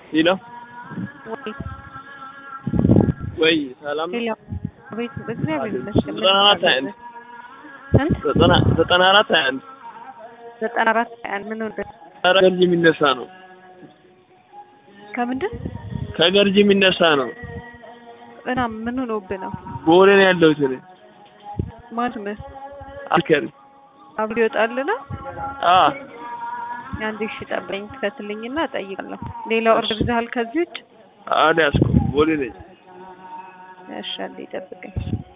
ሄሎ ወይ ወይ ሰላም ነው? ሄሎ ቤት እግዚአብሔር ይመስገን። ዘጠና አራት ሀያ አንድ ስንት? ዘጠና ዘጠና አራት ሀያ አንድ ዘጠና አራት ሀያ አንድ ምን ወደ ኧረ ገርጂ የሚነሳ ነው። ከምንድን ከገርጂ የሚነሳ ነው። እና ምን ሆኖብህ ነው? ቦሌ ነው ያለሁት እኔ ማን ስምህ? አልከሪ አብሮ ይወጣል ነው አ አንድ ሺ ጠብረኝ ትከትልኝና እጠይቃለሁ። ሌላ ኦርደር ይዘሃል ከዚህ ውጭ? አልያዝኩም። ቦሌ ነኝ። እሺ አንዴ ጠብቀኝ።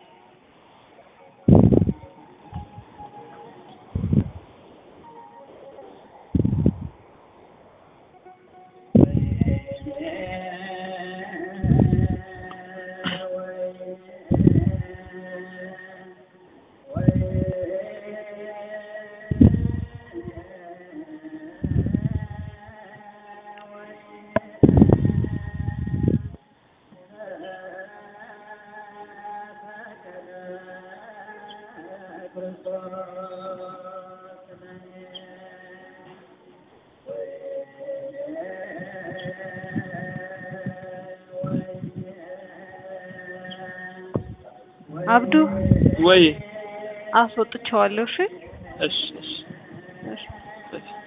አብዱ ወይ አስወጥቼዋለሁ። እሺ እሺ እሺ እሺ እሺ